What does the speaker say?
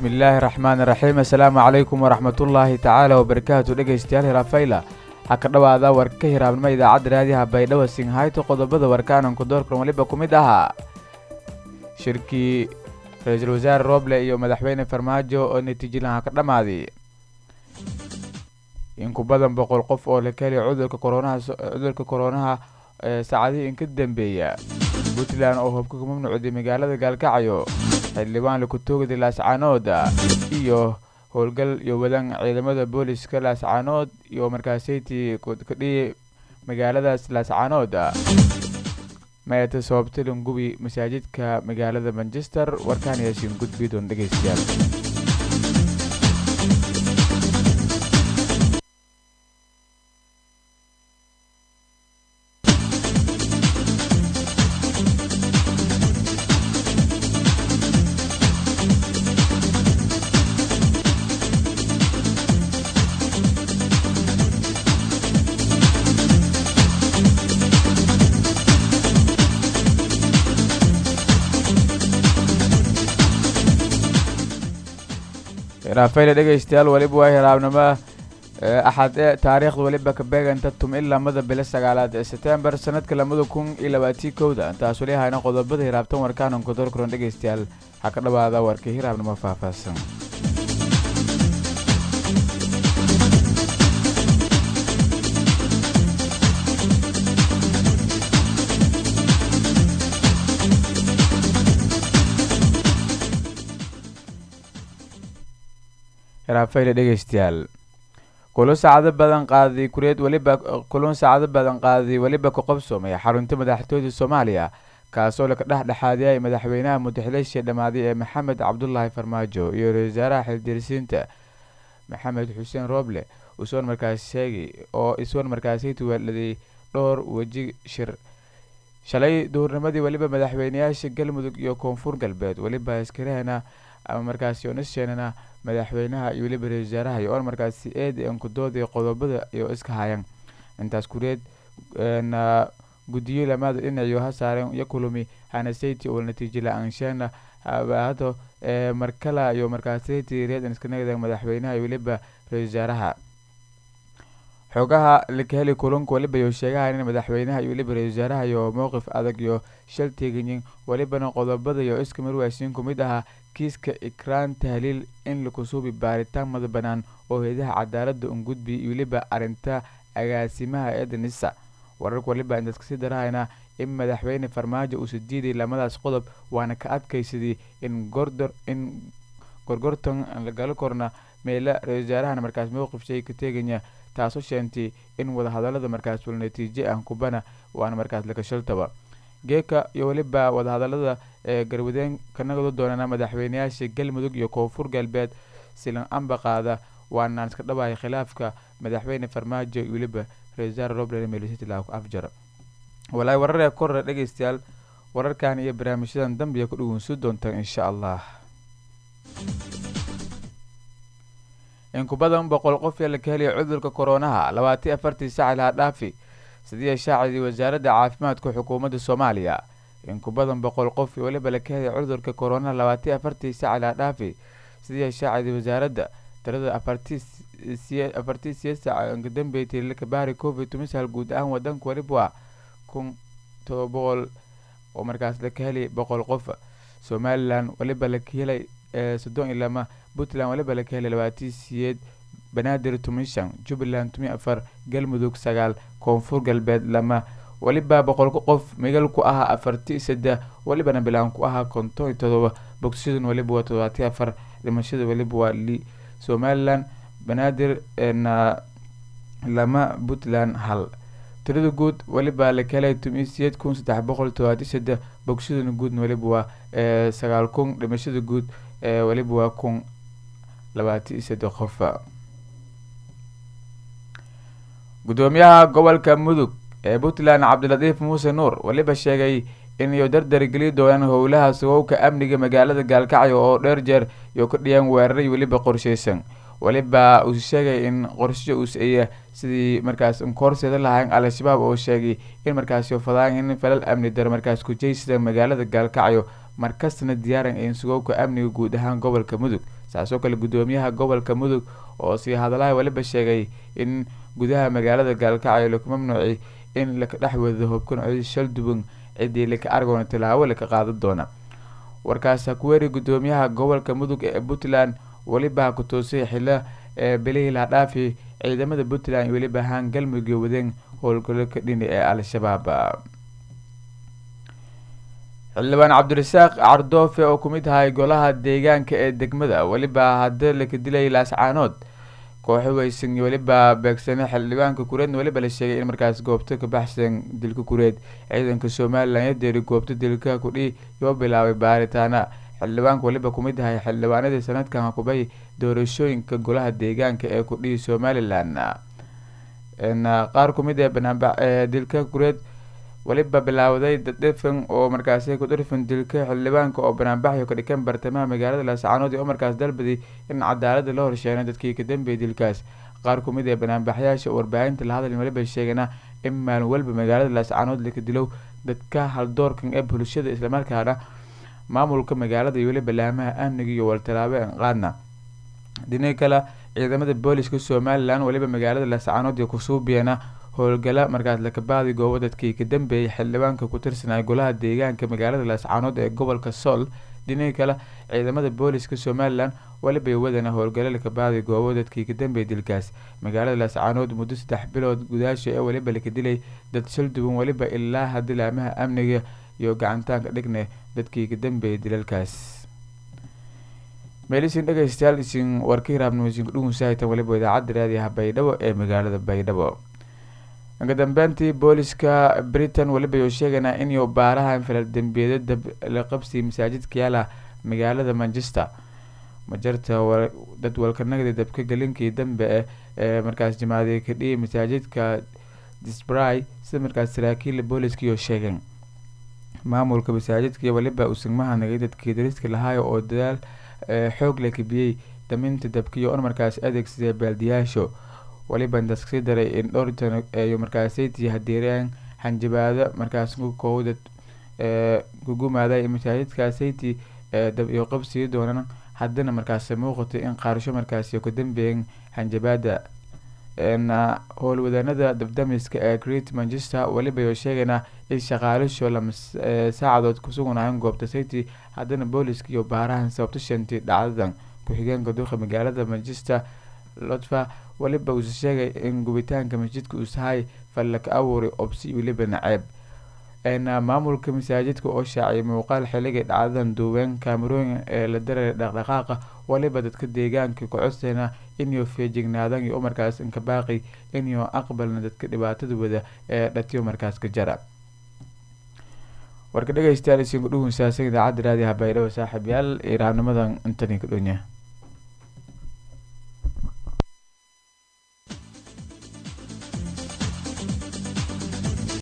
bismillaahi raxmaani raxiim assalaamu calaykum waraxmatullaahi tacaala wabarakaatu dhegaystayaal hirafayla ha ka dhowaada warka hiraabnimo idaacadda raadiyaha baydhabo singhayto qodobada warkaananku doorkan waliba ku mid ahaa shirkii ra-iisul wasaare rooble iyo madaxweyne farmaajo oo natiijalaha ka dhammaaday in ku badan boqol qof oo la keliya cudurka koronaha cudurka koronaha ee saacadihii inka dambeeya puntland oo hubka ka mamnuucday magaalada gaalkacyo xildhibaan lakutoogda laascaanood iyo howlgal iyo wadan ciidamada booliska laascaanood iyo markaaseytii kadhiyay magaaladaas laascaanood meeta sababtalan gubi masaajidka magaalada manchester warkaan yaasiin gudbidoon dhegeystayaal raafayla dhegaystayaal weliba waa hiraabnimo axad ee taariikhda weliba ka beeganta tum in lamada bilo sagaalaad ee setembar sanadka lamada kun iyo labaatii kowda intaas weli hayna qodobada hiraabtan warkaananku dorkuran dhegaystayaal ha ka dhawaada warka hiraabnimo faahfaahsan hiraafayla dhegaystayaal kulun saacado badan qaaday kureed weliba kulun saacado badan qaaday weliba ka qobsoomay xarunta madaxtooyda soomaaliya kaasoo laka dhexdhexaadiyay madaxweynaha mudaxileysha dhammaaday ee maxamed cabdulaahi farmaajo iyo ra-isul wasaaraha xildirisiinta maxamed xuseen rooble usoon markaas sheegay oo isuon markaasaytu weeladay dhowr weji shir shalay duhurnimadii weliba madaxweyneyaasha galmudug iyo koonfur galbeed weliba askarahana ama markaasi onasheenana madaxweynaha iyo weliba ra-isul wasaaraha iyo oon markaasi eed an ku dooday qodobada iyo iska hayan intaas kureed na guddiyo lamaada dhinaciyo ha saareen iyo kulumi hanasayti oo natiijo la-aansheena habaahado ee markala iyo markaasati reed iskanagda madaxweynaha iyo weliba ra-isul wasaaraha xoogaha laka heli kulunka weliba iyo sheegahan in madaxweynaha iyo weliba ra-isul wasaaraha iyo mowqif adag iyo shal teeganyin welibana qodobada iyo iska marwaasiin ku mid ahaa kiiska ikraan tahliil in lakusuubi baaritaan mada banaan oo heedaha cadaalada un gudbi iyo weliba arinta agaasimaha eedanisa wararka waliba intaas kasii darahayna in madaxweyne farmaajo uusa diiday lamadaas qodob waana ka adkaysadii in gordor in gorgortan lagala korna meela ra-isul wasaarahana markaas mowqif shay ka teeganya taasoo sheentay in wadahadalada markaas wal natiijo ah kubana waana markaas lakashaltaba geeka iyo weliba wadahadalada ee garwadeen kanagado doonana madaxweyneyaasha galmudug iyo koonfur galbeed silan amba qaada waanaan iska dhawahay khilaafka madaxweyne farmaajo iyo weliba ra-isul wasaare roble melisitila afjar walaahi wararee korre dhegeystayaal wararkan iyo barnaamijyadan dambiya ku dhaweynsuu doontaan insha allah in ku badan boqol qof ee laka helaya cudurka koronaha labaatan afartii saac lahaa dhaafi sidii shaacidii wasaaradda caafimaadka xukuumadda soomaaliya in ku badan boqol qof weliba laka helaya cudurka koronaha labaatan afartii saac lahaa dhaafi sidii shaacidii wasaaradda tirada afartii afartii siyeed saac inka dambeeytay lakabaari covid tumisal guud ahaan wadanka weliba waa kun toba boqol oo markaas laka helay boqol qof somalilan weliba laka helay soddon iyo lama puntland waliba laka helay labaatii siyeed banaadir tumishan jubbaland tumi afar galmudug sagaal koonfur galbeed lama weliba boqolka qof migal ku ahaa afarti saddex welibana bilaan ku ahaa konton iyo todoba bogsashadun weliba waa todobaati afar dhimashada weliba waa li somalilan banaadir na lama puntland hal tirada guud weliba laka helay tumi siyeed kun saddex boqol todobaati saddex bogsashaduna guudna weliba waa sagaal kun dhimashada guud weliba waa kun labaati saddex qof gudoomiyaha gobolka mudug ee puntland cabdilatiif muuse nuur weliba sheegay inay dardargeli doonaan howlaha sugowka amniga magaalada gaalkacyo oo dheer jeer iyo ka dhiyaan weeraray weliba qorsheysan weliba uu sheegay in qorshe uusaya sidii markaas koorseeda lahayn al-shabaab oo sheegay in markaas fadaan in falal amni daro markaas kujeysida magaalada gaalkacyo markastana diyaaran in sugowka amniga guud ahaan gobolka mudug saasoo kale guddoomiyaha gobolka mudug oo sii hadalaha weliba sheegay in gudaha magaalada gaalkacyo laku mamnuuci in laka dhex wado hubkan codi shalduban ciddii laka argoona tilaabo laka qaadan doona warkaas hakuweeri guddoomiyaha gobolka mudug ee puntland weliba ha ku toosay xilo ee bilihii lahadhaafi ciidamada puntland weliba ahaan galmudug wadeen howlgalo ka dhini ee al-shabaab xildhibaan cabdirasaaq cardoofe oo ku mid ahay golaha deegaanka ee degmada weliba hadda laka dilay laascaanood kooxo weysan weliba beegsane xildhibaanka kureedna weliba la sheegay in markaas goobta ka baxsan dilka kureed ciidanka somalilan yadeeri goobta dilka kudhi yoo bilaabay baaritaana xildhibaanka weliba kumid ahay xildhibaanadii sanadkan hakubay doorashooyinka golaha deegaanka ee kudhihi somalilan qaar kumid ee banaanba dilka kureed weliba bilaawday dadhifan oo markaasi ku dhirfan dilka xildhibaanka oo banaanbaxyo ka dhikan bartamaha magaalada laascaanood oo markaas dalbaday in cadaalada la horsheenay dadkii ka dambeeyay dilkaas qaar kumid ee banaanbaxyaasha warbaahinta la hadal weliba sheegana in maalin walba magaalada laascaanood laka dilow dadka haldoorkan ee bulshada islamarkaana maamulka magaalada iyo weliba laamaha amniga iyo waltalaabo an qaadna dhinaca kale ciidamada booliska somalilan weliba magaalada laascaanood iyo kusuubiyana howlgala markaas lakabaadi goobo dadkii ka dambeeyay xildhibaanka ku tirsanaya golaha deegaanka magaalada laascaanood ee gobolka sool dhinaca kale ciidamada booliska somalilan weliba wadana howlgalo lakabaadi goobo dadkii ka dambeeyay dilkaas magaalada laascaanood muddo saddex bilood gudaasha ee weliba laka dilay dad shalduban weliba ilaa hadii laamaha amniga iyo gacantaanka dhigne dadkii ka dambeeyay dilalkaas meelisin dhegeystayaal isin warkii raabnimasiin kudhugunsahaytan weliba idaacadda raadiyaha baydhabo ee magaalada baydhabo uga dambeyntii booliska britain weliba yuu sheegaynaa inuu baaraha infilal-dembiyeeda dab la qabsiya masaajidka yaala magaalada manchester majarta dad walkanagda dabka galinkii dambe ee markaas jimaaday ka dhiyay masaajidka disbry sida markaas saraakiila booliskaiyo sheegeen maamulka masaajidka weliba usugmaha nagay dadkii dariska lahaayo oo dadaal xoog la kabiyey daminta dabkiyo on markaas adeegsaday baaldiyaasho weliba intaas kasii daray in dhowr jan ay markaasaytii hadeereen hanjabaado markaas kowdad gugumaaday masaajidkaasaytii dab iyo qabsii doonan haddana markaas muuqatay in qaarasho markaasi ka dambeeyeen hanjabaada howlwadaanada dabdamiska ee great manchester weliba yoo sheegaynaa in shaqaalisho lama saacadood kusugunaayeen goobta city haddana booliska iyo baarahan sababto shantii dhacdadan ku-xigeenka duqa magaalada manchester lotfa weliba uuse sheegay in gubitaanka masjidka uusahay fallaka abuuray obsi weliba naceeb maamulka masaajidka oo shaaciyay muuqaal xilligay dhacdadan duubeen kaamarooyin ee la daray dhaqdhaqaaqa weliba dadka deegaanka ku codsayna inuu feejignaadaan iyo markaas inka baaqi inuu aqbalna dadka dhibaatada wada ee dhatiyo markaas ka jara warka dhegeystayaal isiinku dhugunsaasan idaacadda raadiyaha baydhabo saaxiib yaal iraabnimadan intani ka dhonya